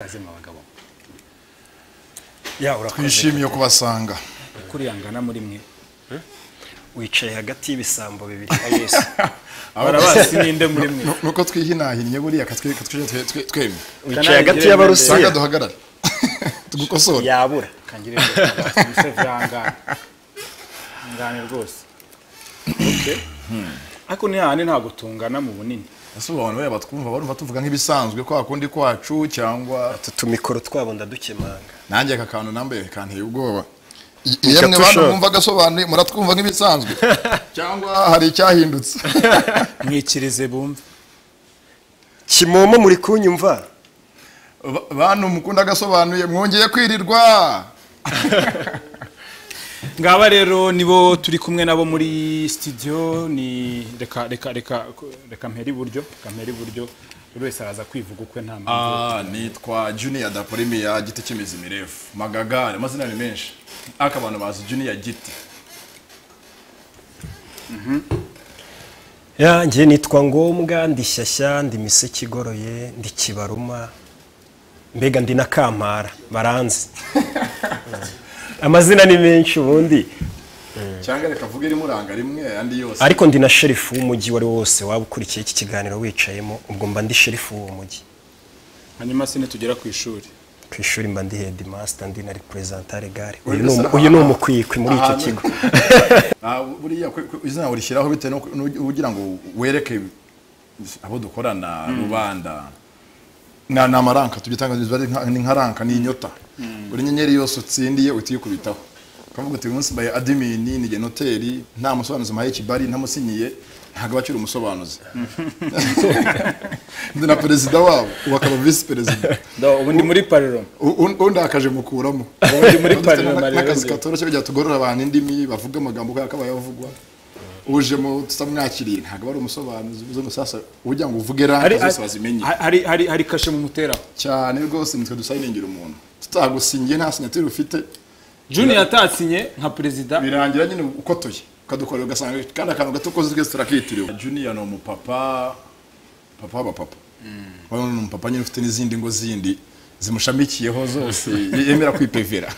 azima abagabo ya urakoze twishimiye kubasanga kuriyangana muri mwe wicaye hagati y'ibisambo bibiri barabazi Ahubwo- ninde muri mwe Nu- nuko twihinahinnye buriya katwi- katwije twe- twe- twemye wicaye hagati usanga y'abarusiya duhagarare tugukosore yabura kangire ibyo byangana ngane rwose ariko ni hahandi ntabwo tungana mu bunini ese ubu abantu bariya batwumva barumva tuvuga nk'ibisanzwe kwa kundi kwacu cyangwa utu tumikoro twabo ndadukemanga nanjye aka kantu nambaye kanteye ubwoba I- Nicyo yemwe bantu tushaka. mwumva agasobanuye muratwumva nk'ibisanzwe cyangwa hari icyahindutse mwikirize bumve kimomo muri kunyumva Ba- bantu mukunda agasobanuye mwongeye kwirirwa ngaba rero nibo turi kumwe nabo muri studio ni reka reka reka reka mpera iburyo reka mpera iburyo buri wese araza kwivuga ukwe nta mpamvu Ah, nitwa junior daprimiya giti cy'imizi mirefu magagare amazina ni menshi ariko abantu bazi junior giti yanjye nitwa ngombwa ndi shyashya ndi miseke igoroye ndi kibaruma mbega ndi na kampara baranzi amazina ni menshi ubundi cyangwa reka avuge rimuranga rimwe andi yose ariko ndi na sherifu w'umujyi uwo ari wo wose waba ukurikiye iki kiganiro wicayemo ubwo mba ndi sherifu w'uwo mujyi hanyuma se nitugera ku ishuri ku ishuri mba ndi hedimasita ndi na reperezanta regare Uri uyu ni umu- gusa- uyu ni umukwikwi muri icyo Ahantu- kigo Ah, buriya kwe- kwe- izina urishyiraho bitewe n'uko n'ugi- ugira ngo wereke abo dukorana rubanda na ni amaranka tugitangaza ari nka- ni nka ranka ni inyota buri nyenyeri yose utsindiye uhita uyikubitaho ukavuga uti uyu munsi mbaye adimini ni genoteri nta musobanuzi mpaye kibari ntamusinyiye ntabwo aba akiri umusobanuzi ndi na perezida wabo ubu akaba visi perezida ubu ni muri pariro undakaje mukuramo Ubundi muri Dufite Parlement n'aka- rero n'akazi njye. katoroshye kugira tugorore abantu indimi bavuga amagambo kubera ko abayavugwa ujemo tutamwakiriye ntabwo aba ari umusobanuzi uvuze ngo sasa ujya ngo uvuge hari ranka zose bazimenye hari hari hari kashe mu muteraho cyane rwose nitwe dusayiningira umuntu tutagusingiye nta sinyatire ufite junior atasinye nka perezida birangira nyine ukotoye ukadukorera ugasanga kandi akantu gato koze twese turakitiriwe juniya ni umupapa papa w'abapapa urabona ni umupapa nyine ufite n'izindi ngo zindi zimushamikiyeho zose yemera kwipevera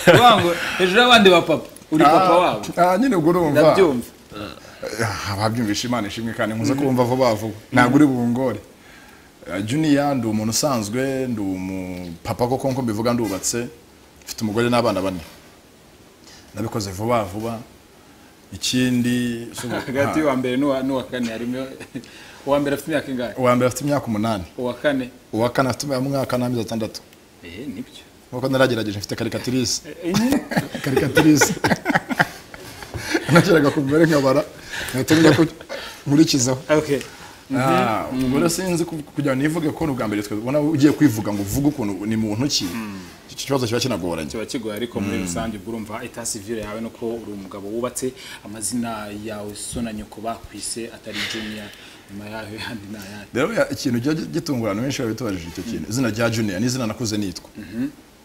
Uvuga ngo hejuru y'abandi ba papa uri papa wabo Ah, nyine ubwo urumva ndabyumva Ah, ababyumvisha imana ishimwe kandi nkuze kumva vuba vuba ntabwo uri bungore Ah, junior ndi umuntu usanzwe ndi umupapa koko nko mbivuga ndubatse mfite umugore n'abana bane nabikoze vuba vuba ikindi si ubu- hagati y'uwa mbere n'uwa n'uwa kane harimo uwa mbere afite imyaka ingahe uwa mbere afite imyaka umunani uwa kane uwa kane afite umwaka n'amezi atandatu eh nibyo nkuko naragerageje mfite karikatirise Eh, nyine. karikatirise nageraga ku mibare nkabara nahita menya ko nkurikizaho okay Ah, ubwo rero sinzi ku- kugira ngo nivuge ko ni ubwa mbere twe- ubona ugiye kwivuga ngo uvuge ukuntu ni muntu ki iki kibazo kiba kinagoranye kiba kigoye ariko muri rusange ubwo urumva eta civile yawe nuko uri umugabo wubatse amazina yawe so na nyoko bakwise atari junior nyuma yawe handi ni ayandi rero ya- ikintu kijya gitungurana benshi babitubajije icyo kintu izina rya junior ni izina nakuze nitwa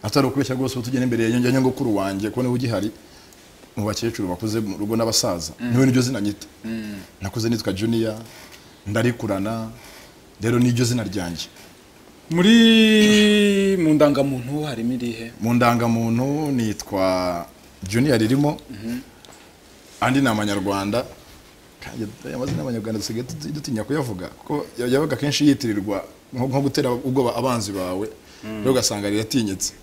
atari ukubeshya rwose ubu tugenda imbere ya nyogokuru wanjye kubona uba ugihari mu bakecuru bakuze mu rugo n'abasaza niwe niryo zina nyita nakuze nitwa junior ndarikurana rero niryo zina ryanjye muri mu ndangamuntu harimo irihe mu ndangamuntu nitwa junior ririmo andi ni amanyarwanda Kandi aya mazina y'abanyarwanda dusigaye duti- dutinya kuyavuga kuko ya- yabaga kenshi yitirirwa nko nko gutera ubwoba abanzi bawe rero ugasanga riratinyitse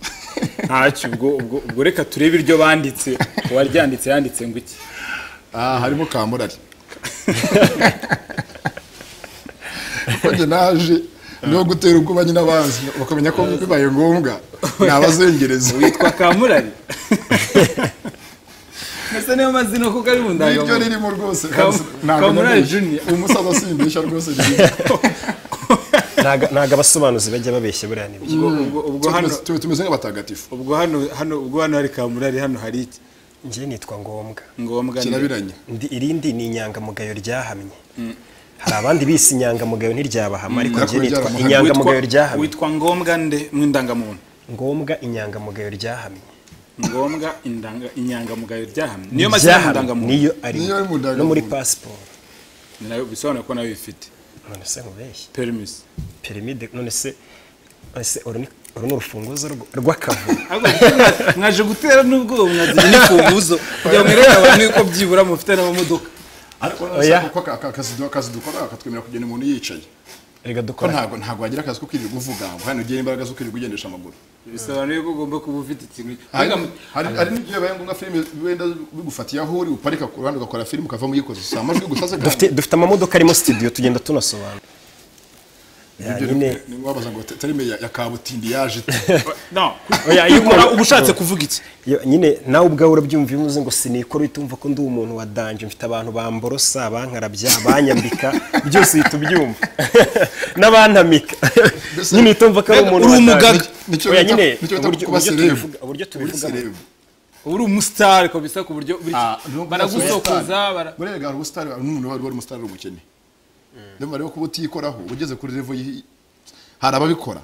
ntacyo ubwo ubwo ubwo reka turebe iryo banditse uwaryanditse yanditse ngo iki Ah, harimo kamurari kuko njye naje niho gutera ubwoba nyine abanzi bakamenya ko bibaye ngombwa nabazengereza witwa kamurari mbese niyo mazina kuko ari mu niryo ndangamuntu ririmo rwose Kam- ntabwo Kamurari nabeshya. Junior. uwo musaza simbeshya rwose ririmo ntago ntago abasobanuzi bajya babeshya buriya nibyo ubwo ubwo- ubwo hano Tumeze- tu- tumeze nk'abatagatifu ubwo hano hano ubwo hano hari kamurari hano hari iki njye nitwa ngombwa ngombwa ni- kirabiranye Ndi- irindi ni inyangamugayo ryahamye hari abandi bisi inyangamugayo ntiryabahama ariko ariko njye nitwa ryaramuhamye. inyangamugayo Witwa- ryahamye witwa ngombwa nde mu ndangamuntu ngombwa inyangamugayo ryahamye ngombwa indanga inyangamugayo ryahamye niyo mazina Ryahamye, y'indangamuntu niyo ari Niyo ari mu no muri ndangamuntu. pasiporo ni nayo bisobanura ko nayo ifite none se nkubeshye permis perimi de none se ese uru ni uru ni urufunguzo rw- rw'akavuyo Ahubwo mwa- mwaje gutera n'ubwoba mwagira n'imfunguzo kugira ngo mwereke abantu yuko byibura mufite n'amamodoka ariko Oya. nasa kuko aka- aka- akazi du- akazi dukora katwemerera kugenda umuntu yicaye reka ko dukora ntabwo ntabwo wagira akazi ko kwirirwa uvuga ngo hano ugira imbaraga zo kwirirwa ugendesha amaguru bisobanuye ko ugomba kuba ufite ikintu hari Mbega mu- hari- hari n'igihe bibaye ngombwa filime wenda bigufatiye aho uri uparika ku ruhande ugakora filime ukavamo uyikoze si amajwi gusa se dufite dufite amamodoka arimo studio tugenda tunasobanura Ya, nyine wabaza ngo te- terime ya ya kabutindi yaje ite No, Oya, iyo kwikora umuntu- uba ushatse kuvuga iki Yo, nyine nawe ubwawe urabyumva iyo uvuze ngo sinikora uhita wumva ko ndi umuntu wa danje mfite abantu bamborosa bankarabya banyambika byose uhita ubyumva n'abantamika nyine uhita wumva ko ari umuntu Uri wa danje. umugaga. Nicyo Oya, bita- nyine nicyo bita uburyo- kuba uburyo celeb. tubivuga- uburyo Uri tubivuga celeb. uri umusitari kabisa ku buryo buri- Ah, n'ubwo baragusokoza ubusitani. bara- Burega hari ubusitani n'umuntu wari wari umusitari umukene ndumva rero kuba utikoraho ugeze kuri level yi hari ababikora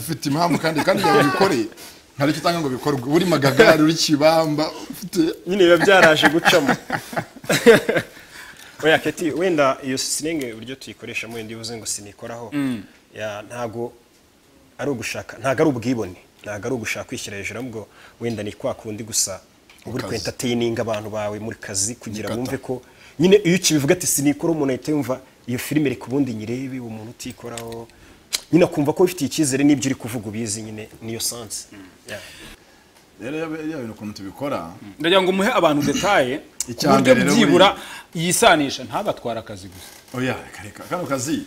ufite impamvu kandi kandi yawe ubikore hari icyo utanga ngo bikorwe uri magagari uri kibamba ufite nyine biba byaraje gucamo oya keti wenda iyo siringe uburyo tuyikoreshamo wenda iyo uvuze ngo sinikoraho ya, ntago ari ugushaka ntago ari ubwibone ntago ari ugushaka kwishyira hejuru ahubwo wenda ni kwa kundi gusa uba uri kazi. kwentateyininga abantu bawe muri kazi kugira Nikata. bumve ko nyine iyo ukibivuga ati sinikora umuntu ahita yumva iyo filime reka ubundi nyirebe uwo muntu utikoraho nyine akumva ko wifitiye icyizere n'ibyo uri kuvuga ubizi nyine niyo sansi Ya. rero iyo bintu ukuntu tubikora ndagira ngo muhe abantu detaye ku Icya buryo mbere rero byibura yisanisha ntabatware akazi gusa oya reka reka kano kazi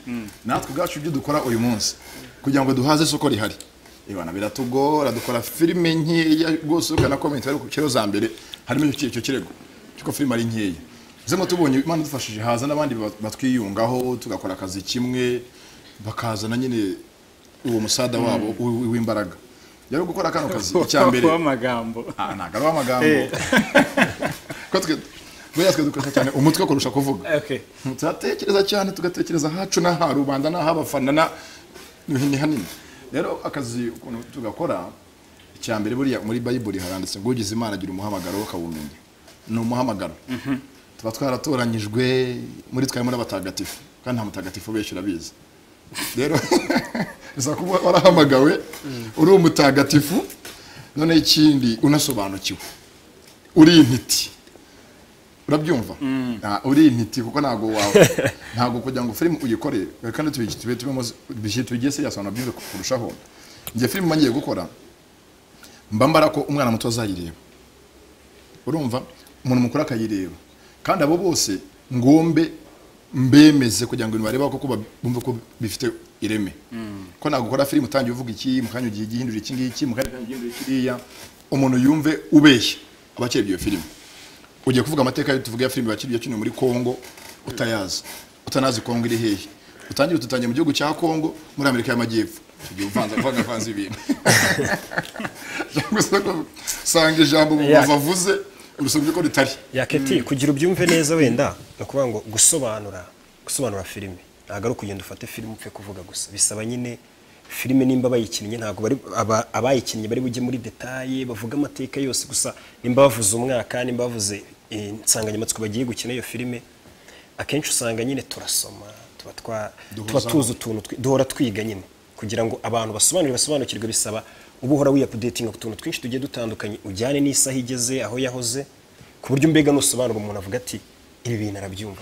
natwe ubwacu ibyo dukora uyu munsi kugira ngo duhaze isoko rihari ibana biratugora dukora filime nkeya rwose ukana komenti bari ku kiro za mbere harimo icyo icyo kirego cy'uko filime ari nkeya zimwe tubonye imana idufashije haza n'abandi bat- batwiyungaho tugakora akazi kimwe bakazana nyine uwo musada wabo w- w'imbaraga rero gukora kano kazi icya mbere Kuba amagambo Ah, ntabwo ari amagambo ko twe buriya twe dukoresha cyane umutwe kurusha kuvuga Okay. turatekereza cyane tugatekereza ahacu n'aha rubanda n'aha abafana na ni hanini rero akazi ukuntu tugakora icya mbere buriya muri bayibuli haranditse ngo ugize imana agira umuhamagaro akawumenya ni umuhamagaro tuba twaratoranyijwe muri twe harimo n'abatagatifu kandi nta mutagatifu benshi urabizi rero bisaba kuba warahamagawe uri umutagatifu noneho ikindi unasobanukiwe uri intiti urabyumva Ah, uri intiti kuko ntabwo wawe ntabwo kugira ngo filime uyikore kandi tubi- tube tubemo bishyire tubigiye seriya sobanura byumve kurushaho njye filime mba ngiye gukora mba mbara ko umwana muto azayireba urumva umuntu mukuru akayireba kandi abo bose ngombe mbemeze kugira ngo ibintu bareba ko kuba- bumve ko bifite ireme ko nagukora filime utangiye uvuga iki mu kanya ugiye igihindura iki ngiki mu kanya ugiye igihindura kiriya umuntu yumve ubeshya abakiriye iyo filime ugiye kuvuga amateka yo tuvuga ya filime bakiriye yakiniwe muri Kongo utayazi utanazi Kongo iri hehe utangira ututangiye mu gihugu cya Kongo muri Amerika y'Amajyepfo icyo gihe uvanze uvanze uvanze ibintu cyangwa se usanga ijambo umuntu Yeah. avuze urusubye ko ritari yaketi kugira ubyumve neza wenda ni ukuvuga ngo gusobanura gusobanura filime ntabwo ari ukugenda ufate filime upfe kuvuga gusa bisaba nyine filime nimba bayikinnye ntabwo bari aba- abayikinnye bari bujye muri detaye bavuga amateka yose gusa nimba bavuze umwaka nimba bavuze eh, insanganyamatsiko bagiye gukina iyo filime akenshi usanga nyine turasoma tuba twa- tuba Duhuzaho. tuzi utuntu twi- duhora twiga nyine kugira ngo abantu basobanure basobanukirwe bisaba uba uhora wiyapudetinga ku tuntu twinshi tugiye dutandukanye ujyane n'isaha igeze aho yahoze ku buryo mbega nusobanura umuntu avuga ati ibi bintu arabyumva